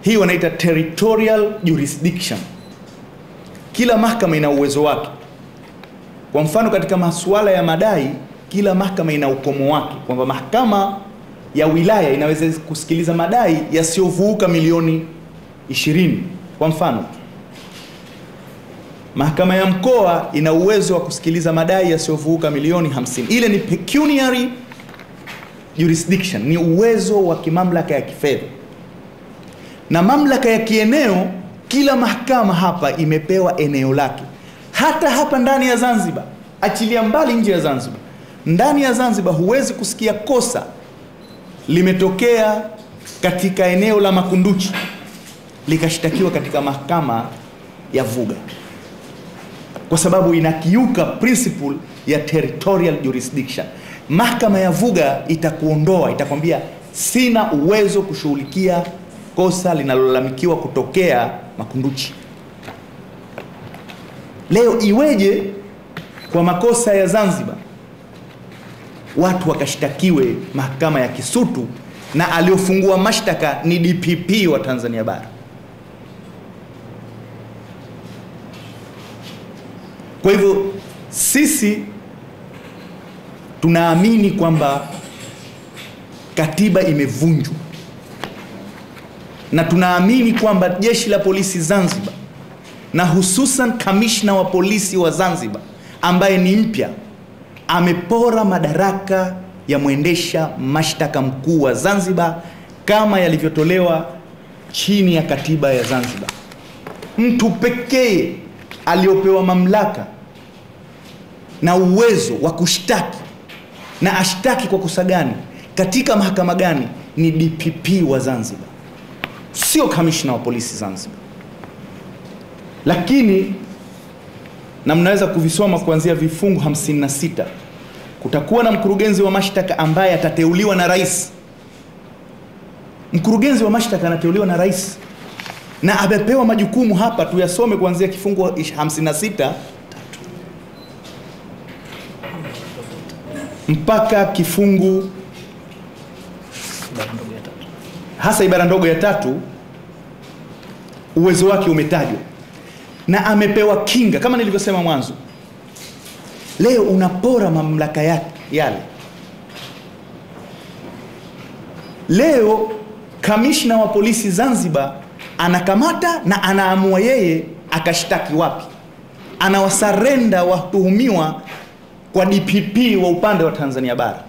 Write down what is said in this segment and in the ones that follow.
hii wanaita territorial jurisdiction. Kila mahakama ina uwezo wake. Kwa mfano, katika masuala ya madai, kila mahakama ina ukomo wake, kwamba mahakama ya wilaya inaweza kusikiliza madai yasiyovuka milioni 20 kwa mfano. Mahakama ya mkoa ina uwezo wa kusikiliza madai yasiyovuka milioni 50. Ile ni pecuniary jurisdiction, ni uwezo wa kimamlaka ya kifedha. Na mamlaka ya kieneo, kila mahakama hapa imepewa eneo lake. Hata hapa ndani ya Zanzibar, achilia mbali nje ya Zanzibar, ndani ya Zanzibar huwezi kusikia kosa limetokea katika eneo la Makunduchi likashtakiwa katika mahakama ya Vuga kwa sababu inakiuka principle ya territorial jurisdiction. Mahakama ya Vuga itakuondoa, itakwambia sina uwezo kushughulikia kosa linalolalamikiwa kutokea Makunduchi. Leo iweje kwa makosa ya Zanzibar watu wakashtakiwe mahakama ya Kisutu na aliofungua mashtaka ni DPP wa Tanzania Bara? Kwa hivyo sisi tunaamini kwamba katiba imevunjwa na tunaamini kwamba jeshi la polisi Zanzibar na hususan kamishna wa polisi wa Zanzibar ambaye ni mpya amepora madaraka ya mwendesha mashtaka mkuu wa Zanzibar kama yalivyotolewa chini ya katiba ya Zanzibar. Mtu pekee aliyopewa mamlaka na uwezo wa kushtaki na ashtaki kwa kosa gani katika mahakama gani ni DPP wa Zanzibar, sio kamishna wa polisi Zanzibar. Lakini na mnaweza kuvisoma kuanzia vifungu 56 kutakuwa na mkurugenzi wa mashtaka ambaye atateuliwa na rais. Mkurugenzi wa mashtaka anateuliwa na rais na amepewa majukumu hapa, tuyasome kuanzia kifungu 56 mpaka kifungu hasa ibara ndogo ya tatu, uwezo wake umetajwa na amepewa kinga kama nilivyosema mwanzo. Leo unapora mamlaka yake yale. Leo kamishna wa polisi Zanzibar anakamata na anaamua yeye akashtaki wapi, anawasarenda watuhumiwa kwa DPP wa upande wa Tanzania Bara,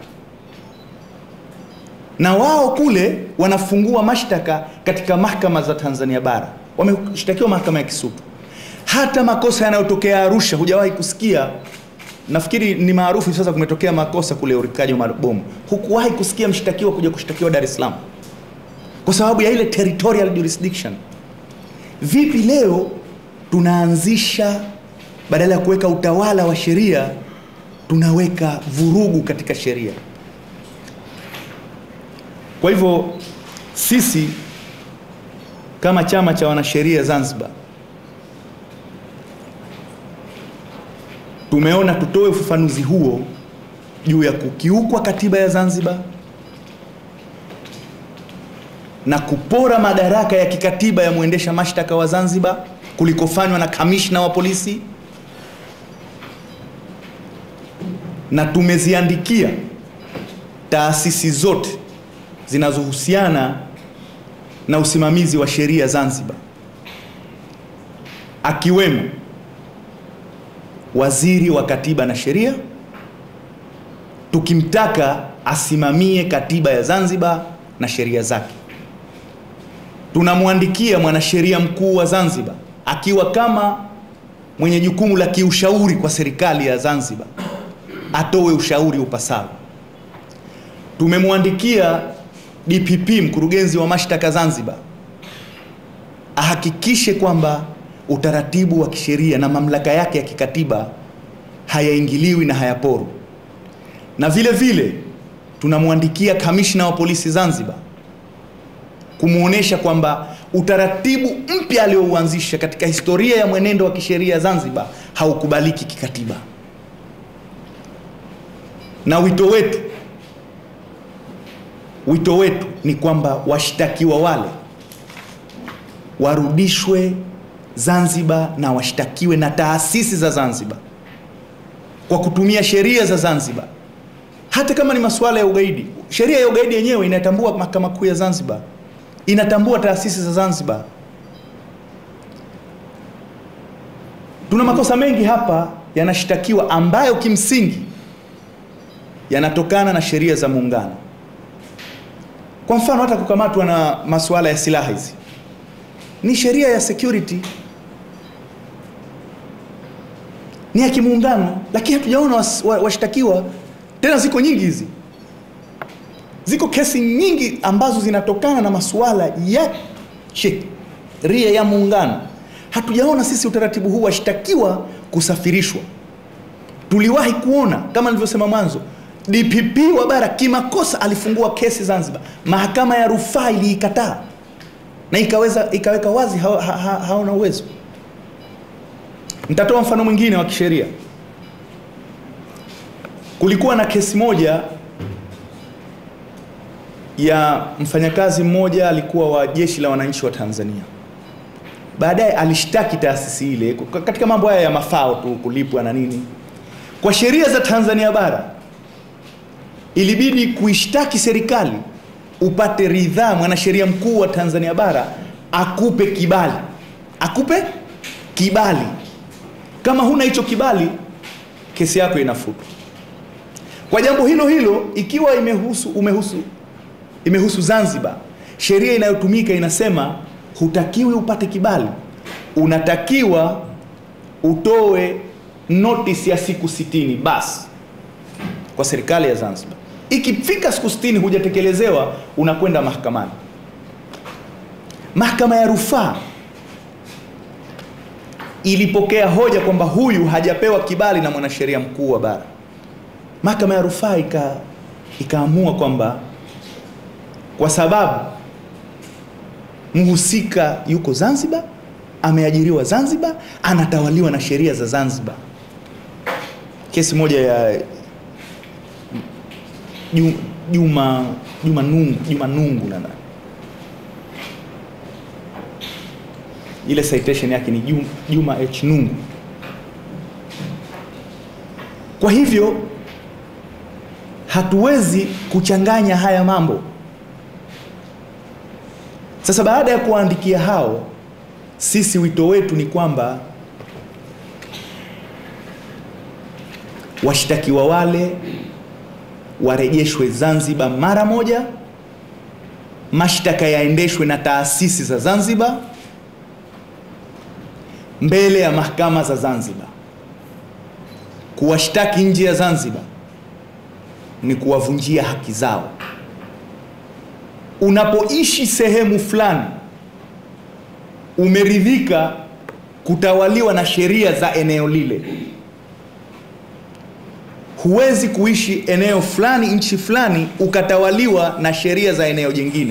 na wao kule wanafungua mashtaka katika mahakama za Tanzania Bara, wameshtakiwa mahakama ya Kisutu. Hata makosa yanayotokea Arusha hujawahi kusikia. Nafikiri ni maarufu sasa, kumetokea makosa kule urikaji wa mabomu, hukuwahi kusikia mshtakiwa kuja kushtakiwa Dar es Salaam kwa sababu ya ile territorial jurisdiction. Vipi leo tunaanzisha, badala ya kuweka utawala wa sheria, tunaweka vurugu katika sheria? Kwa hivyo sisi kama chama cha wanasheria Zanzibar tumeona tutoe ufafanuzi huo juu ya kukiukwa katiba ya Zanzibar na kupora madaraka ya kikatiba ya mwendesha mashtaka wa Zanzibar kulikofanywa na kamishna wa polisi, na tumeziandikia taasisi zote zinazohusiana na usimamizi wa sheria Zanzibar, akiwemo waziri wa katiba na sheria, tukimtaka asimamie katiba ya Zanzibar na sheria zake. Tunamwandikia mwanasheria mkuu wa Zanzibar akiwa kama mwenye jukumu la kiushauri kwa serikali ya Zanzibar, atoe ushauri upasao. Tumemwandikia DPP mkurugenzi wa mashtaka Zanzibar ahakikishe kwamba utaratibu wa kisheria na mamlaka yake ya kikatiba hayaingiliwi na hayaporu. Na vile vile tunamwandikia kamishna wa polisi Zanzibar kumwonyesha kwamba utaratibu mpya aliouanzisha katika historia ya mwenendo wa kisheria Zanzibar haukubaliki kikatiba. Na wito wetu wito wetu ni kwamba washtakiwa wale warudishwe Zanzibar na washtakiwe na taasisi za Zanzibar kwa kutumia sheria za Zanzibar, hata kama ni masuala ya ugaidi. Sheria ya ugaidi yenyewe inatambua mahakama kuu ya Zanzibar, inatambua taasisi za Zanzibar. Tuna makosa mengi hapa yanashtakiwa ambayo kimsingi yanatokana na sheria za muungano. Kwa mfano hata kukamatwa na masuala ya silaha hizi ni sheria ya security, ni ya kimuungano, lakini hatujaona washtakiwa wa, tena. Ziko nyingi hizi, ziko kesi nyingi ambazo zinatokana na masuala ya sheria ya muungano. Hatujaona sisi utaratibu huu washtakiwa kusafirishwa. Tuliwahi kuona kama nilivyosema mwanzo, DPP wa bara kimakosa alifungua kesi Zanzibar, mahakama ya rufaa iliikataa na ikaweza ikaweka wazi ha, ha, ha, haona uwezo. Nitatoa mfano mwingine wa kisheria. Kulikuwa na kesi moja ya mfanyakazi mmoja alikuwa wa jeshi la wananchi wa Tanzania, baadaye alishtaki taasisi ile katika mambo haya ya mafao tu, kulipwa na nini. Kwa sheria za Tanzania bara ilibidi kuishtaki serikali upate ridhaa, mwanasheria mkuu wa Tanzania bara akupe kibali, akupe kibali. Kama huna hicho kibali, kesi yako inafutwa. Kwa jambo hilo hilo, ikiwa imehusu umehusu imehusu Zanzibar, sheria inayotumika inasema hutakiwi upate kibali, unatakiwa utoe notice ya siku sitini basi kwa serikali ya Zanzibar. Ikifika siku sitini hujatekelezewa, unakwenda mahakamani. Mahakama ya rufaa ilipokea hoja kwamba huyu hajapewa kibali na mwanasheria mkuu wa bara. Mahakama ya rufaa ika ikaamua kwamba kwa sababu mhusika yuko Zanzibar, ameajiriwa Zanzibar, anatawaliwa na sheria za Zanzibar. Kesi moja ya Juma Juma Nungu Juma Nungu nadhani ile citation yake ni Juma H Nungu. Kwa hivyo hatuwezi kuchanganya haya mambo. Sasa baada ya kuwaandikia hao, sisi wito wetu ni kwamba washtakiwa wale warejeshwe Zanzibar mara moja, mashtaka yaendeshwe na taasisi za Zanzibar mbele ya mahakama za Zanzibar. Kuwashtaki nje ya Zanzibar ni kuwavunjia haki zao. Unapoishi sehemu fulani, umeridhika kutawaliwa na sheria za eneo lile huwezi kuishi eneo fulani nchi fulani ukatawaliwa na sheria za eneo jingine.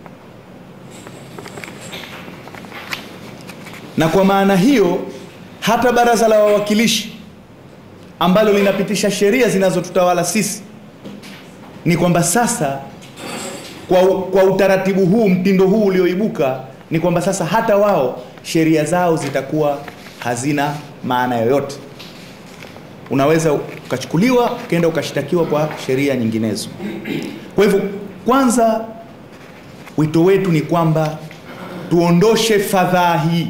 Na kwa maana hiyo, hata baraza la wawakilishi ambalo linapitisha sheria zinazotutawala sisi, ni kwamba sasa kwa, kwa utaratibu huu, mtindo huu ulioibuka, ni kwamba sasa hata wao sheria zao zitakuwa hazina maana yoyote unaweza ukachukuliwa ukaenda ukashtakiwa kwa sheria nyinginezo. Kwa hivyo, kwanza wito wetu ni kwamba tuondoshe fadhaa hii,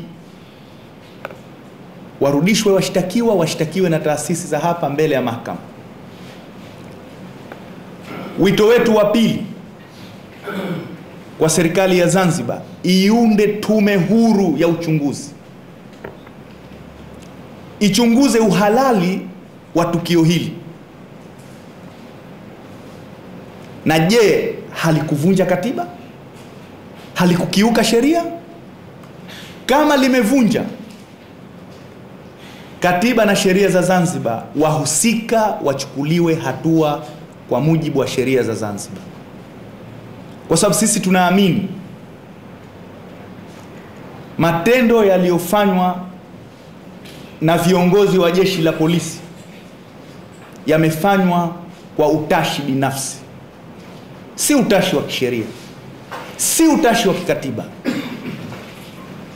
warudishwe washtakiwa, washtakiwe na taasisi za hapa mbele ya mahakama. Wito wetu wa pili kwa serikali ya Zanzibar iunde tume huru ya uchunguzi, ichunguze uhalali wa tukio hili na je, halikuvunja katiba? Halikukiuka sheria? Kama limevunja katiba na sheria za Zanzibar, wahusika wachukuliwe hatua kwa mujibu wa sheria za Zanzibar, kwa sababu sisi tunaamini matendo yaliyofanywa na viongozi wa jeshi la polisi yamefanywa kwa utashi binafsi, si utashi wa kisheria, si utashi wa kikatiba.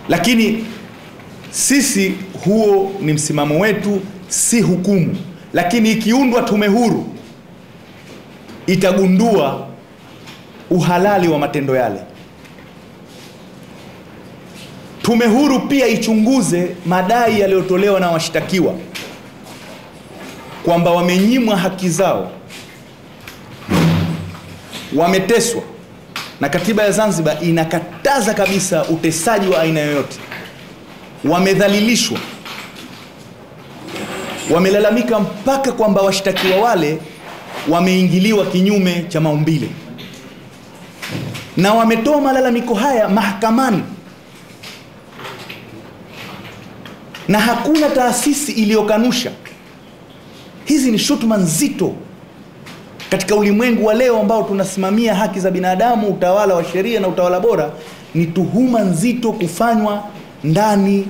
lakini sisi huo ni msimamo wetu, si hukumu. Lakini ikiundwa tume huru itagundua uhalali wa matendo yale. Tume huru pia ichunguze madai yaliyotolewa na washtakiwa kwamba wamenyimwa haki zao, wameteswa, na katiba ya Zanzibar inakataza kabisa utesaji wa aina yoyote. Wamedhalilishwa, wamelalamika mpaka kwamba washtakiwa wale wameingiliwa kinyume cha maumbile, na wametoa malalamiko haya mahakamani, na hakuna taasisi iliyokanusha. Hizi ni shutuma nzito katika ulimwengu wa leo ambao tunasimamia haki za binadamu, utawala wa sheria na utawala bora. Ni tuhuma nzito kufanywa ndani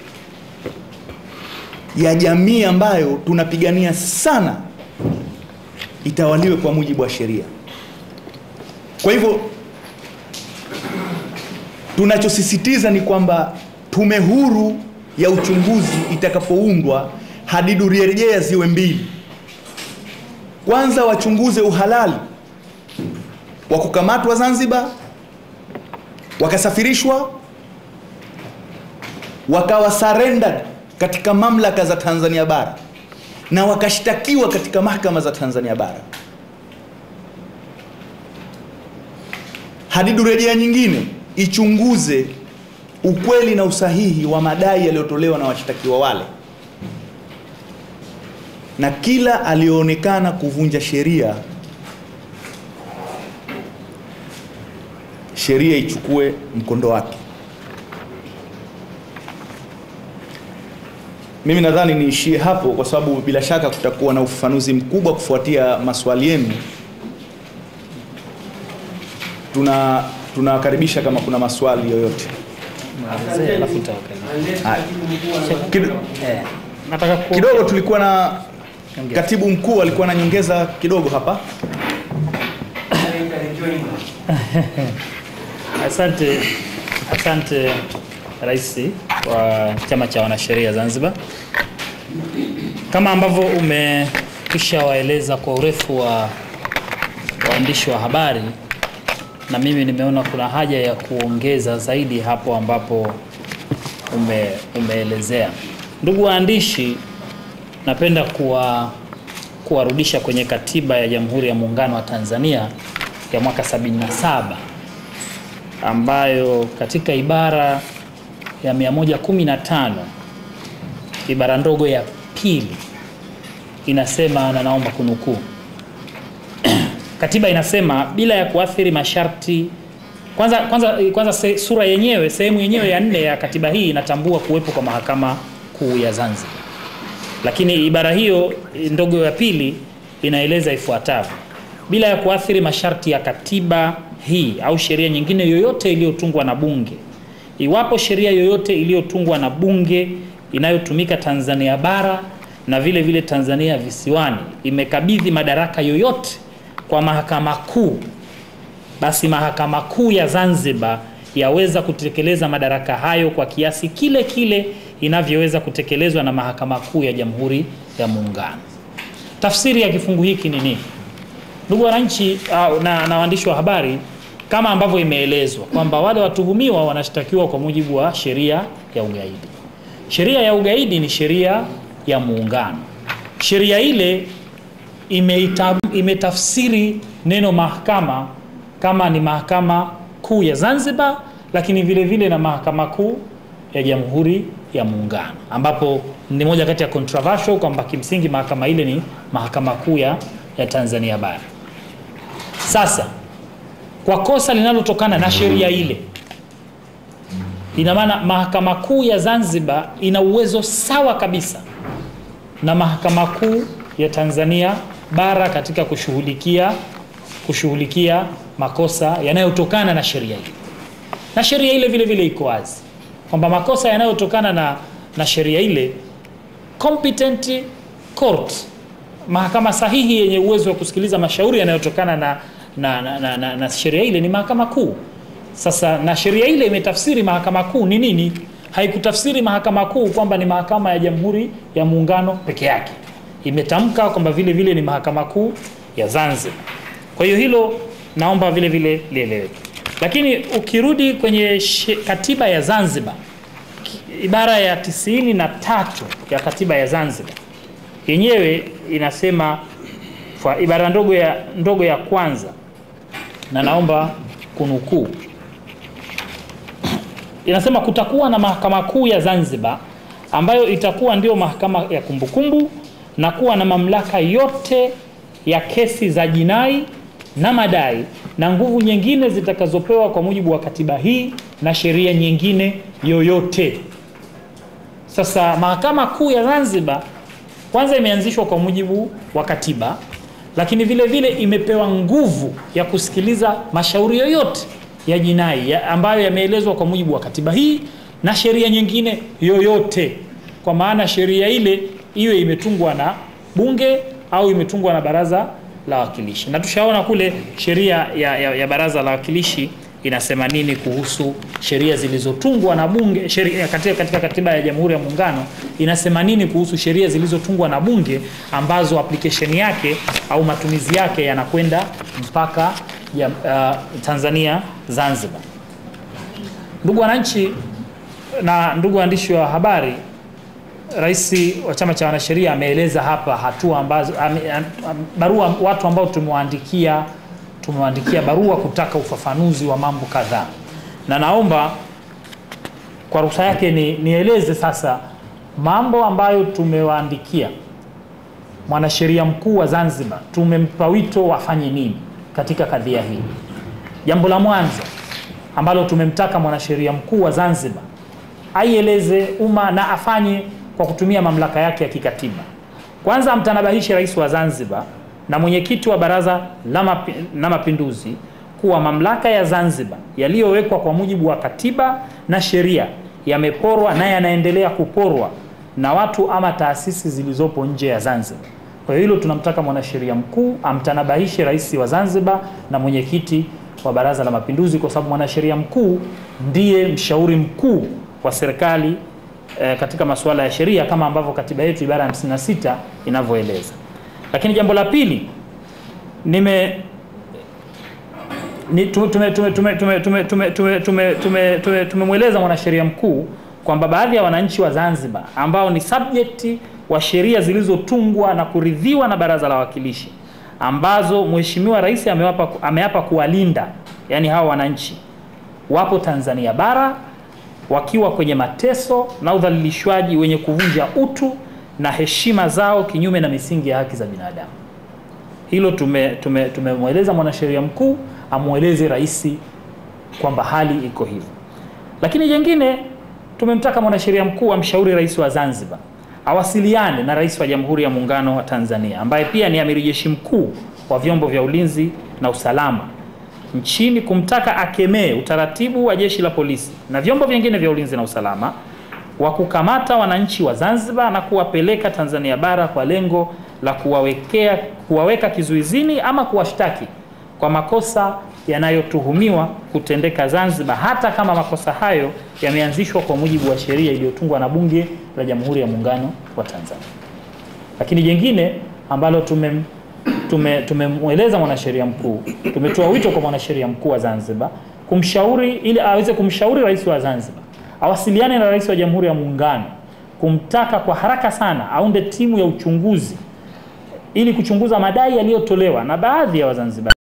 ya jamii ambayo tunapigania sana itawaliwe kwa mujibu wa sheria. Kwa hivyo tunachosisitiza ni kwamba tume huru ya uchunguzi itakapoundwa, hadidu rejea ziwe mbili. Kwanza wachunguze uhalali wa kukamatwa Zanzibar, wakasafirishwa, wakawa surrendered katika mamlaka za Tanzania bara na wakashtakiwa katika mahakama za Tanzania bara. Hadidu rejea nyingine ichunguze ukweli na usahihi wa madai yaliyotolewa na washtakiwa wale, na kila aliyoonekana kuvunja sheria, sheria ichukue mkondo wake. Mimi nadhani niishie hapo kwa sababu bila shaka kutakuwa na ufafanuzi mkubwa kufuatia maswali yenu. Tuna tunawakaribisha kama kuna maswali yoyote. Malizia, alafu nitawakaribisha. Haya. Kido- Eh, nataka ku- Kidogo tulikuwa na Ongea. katibu mkuu alikuwa na nyongeza kidogo hapa. Asante, asante Rais wa Chama cha Wanasheria Zanzibar. Kama ambavyo umekwisha waeleza kwa urefu wa waandishi wa habari, na mimi nimeona kuna haja ya kuongeza zaidi hapo ambapo ume, umeelezea. Ndugu waandishi, napenda kuwa kuwarudisha kwenye katiba ya Jamhuri ya Muungano wa Tanzania ya mwaka 77 ambayo katika ibara ya 115 ibara ndogo ya pili inasema, na naomba kunukuu katiba inasema bila ya kuathiri masharti kwanza, kwanza, kwanza se, sura yenyewe sehemu yenyewe ya nne ya katiba hii inatambua kuwepo kwa mahakama kuu ya Zanzibar, lakini ibara hiyo ndogo ya pili inaeleza ifuatavyo: bila ya kuathiri masharti ya katiba hii au sheria nyingine yoyote iliyotungwa na Bunge, iwapo sheria yoyote iliyotungwa na Bunge inayotumika Tanzania bara na vile vile Tanzania visiwani imekabidhi madaraka yoyote kwa mahakama kuu, basi mahakama kuu ya Zanzibar yaweza kutekeleza madaraka hayo kwa kiasi kile kile inavyoweza kutekelezwa na mahakama kuu ya Jamhuri ya Muungano. Tafsiri ya kifungu hiki ni nini? Ndugu wananchi au na, na waandishi wa habari, kama ambavyo imeelezwa kwamba wale watuhumiwa wanashtakiwa kwa mujibu wa sheria ya ugaidi. Sheria ya ugaidi ni sheria ya muungano. Sheria ile imeita, imetafsiri neno mahakama kama ni mahakama kuu ya Zanzibar, lakini vile vile na mahakama kuu ya Jamhuri ya Muungano, ambapo ni moja kati ya controversial kwamba kimsingi mahakama ile ni mahakama kuu ya ya Tanzania bara. Sasa kwa kosa linalotokana na sheria ile, ina maana mahakama kuu ya Zanzibar ina uwezo sawa kabisa na mahakama kuu ya Tanzania bara katika kushughulikia kushughulikia makosa yanayotokana na sheria ile, na sheria ile vile vile iko wazi kwamba makosa yanayotokana na, na sheria ile competent court mahakama sahihi yenye uwezo wa kusikiliza mashauri yanayotokana na, na, na, na, na, na sheria ile ni mahakama kuu. Sasa na sheria ile imetafsiri mahakama kuu ni nini? haikutafsiri mahakama kuu kwamba ni mahakama ya Jamhuri ya Muungano peke yake, imetamka kwamba vile vile ni mahakama kuu ya Zanzibar. Kwa hiyo hilo naomba vile vile lieleweke. Lakini ukirudi kwenye she, katiba ya Zanzibar ibara ya tisini na tatu ya katiba ya Zanzibar yenyewe inasema kwa ibara ndogo ya, ndogo ya kwanza na naomba kunukuu, inasema kutakuwa na mahakama kuu ya Zanzibar ambayo itakuwa ndio mahakama ya kumbukumbu na kuwa na mamlaka yote ya kesi za jinai na madai na nguvu nyingine zitakazopewa kwa mujibu wa katiba hii na sheria nyingine yoyote. Sasa mahakama kuu ya Zanzibar kwanza imeanzishwa kwa mujibu wa katiba, lakini vile vile imepewa nguvu ya kusikiliza mashauri yoyote ya jinai ya ambayo yameelezwa kwa mujibu wa katiba hii na sheria nyingine yoyote, kwa maana sheria ile iwe imetungwa na bunge au imetungwa na baraza la wawakilishi. Na tushaona kule sheria ya, ya, ya baraza la wawakilishi inasema nini kuhusu sheria zilizotungwa na bunge sheria, katika, katika katiba ya Jamhuri ya Muungano inasema nini kuhusu sheria zilizotungwa na bunge ambazo application yake au matumizi yake yanakwenda mpaka ya, uh, Tanzania Zanzibar. Ndugu wananchi na ndugu waandishi wa habari, Rais wa Chama cha Wanasheria ameeleza hapa hatua ambazo ame, am, barua watu ambao tumewaandikia tumewaandikia barua kutaka ufafanuzi wa mambo kadhaa, na naomba kwa ruhusa yake ni, nieleze sasa mambo ambayo tumewaandikia mwanasheria mkuu wa Zanzibar. Tumempa wito wafanye nini katika kadhia hii. Jambo la mwanzo ambalo tumemtaka mwanasheria mkuu wa Zanzibar aieleze umma na afanye kwa kutumia mamlaka yake ya kikatiba. Kwanza amtanabahishe rais wa Zanzibar na mwenyekiti wa Baraza la mapi, na Mapinduzi kuwa mamlaka ya Zanzibar yaliyowekwa kwa mujibu wa katiba na sheria yameporwa na yanaendelea kuporwa na watu ama taasisi zilizopo nje ya Zanzibar. Kwa hiyo hilo tunamtaka mwanasheria mkuu amtanabahishe rais wa Zanzibar na mwenyekiti wa Baraza la Mapinduzi, kwa sababu mwanasheria mkuu ndiye mshauri mkuu wa serikali eh, katika masuala ya sheria kama ambavyo katiba yetu ibara ya 56 inavyoeleza. Lakini jambo la pili nime tumemweleza mwanasheria mkuu kwamba baadhi ya wananchi wa Zanzibar ambao ni subject wa sheria zilizotungwa na kuridhiwa na Baraza la Wawakilishi ambazo Mheshimiwa Rais amewapa, ameapa kuwalinda, yani hawa wananchi wapo Tanzania bara wakiwa kwenye mateso na udhalilishwaji wenye kuvunja utu na heshima zao kinyume na misingi ya haki za binadamu. Hilo tumemweleza tume, tume mwanasheria mkuu amweleze rais kwamba hali iko hivyo. Lakini jengine tumemtaka mwanasheria mkuu amshauri rais wa Zanzibar awasiliane na rais wa Jamhuri ya Muungano wa Tanzania ambaye pia ni amiri jeshi mkuu wa vyombo vya ulinzi na usalama nchini kumtaka akemee utaratibu wa jeshi la polisi na vyombo vingine vya ulinzi na usalama wa kukamata wananchi wa Zanzibar na kuwapeleka Tanzania bara kwa lengo la kuwawekea kuwaweka kizuizini ama kuwashtaki kwa makosa yanayotuhumiwa kutendeka Zanzibar, hata kama makosa hayo yameanzishwa kwa mujibu wa sheria iliyotungwa na Bunge la Jamhuri ya Muungano wa Tanzania. Lakini jengine ambalo tume tumemweleza mwanasheria mkuu, tumetoa wito kwa mwanasheria mkuu wa Zanzibar kumshauri ili aweze kumshauri rais wa Zanzibar awasiliane na rais wa Jamhuri ya Muungano kumtaka kwa haraka sana aunde timu ya uchunguzi ili kuchunguza madai yaliyotolewa na baadhi ya Wazanzibari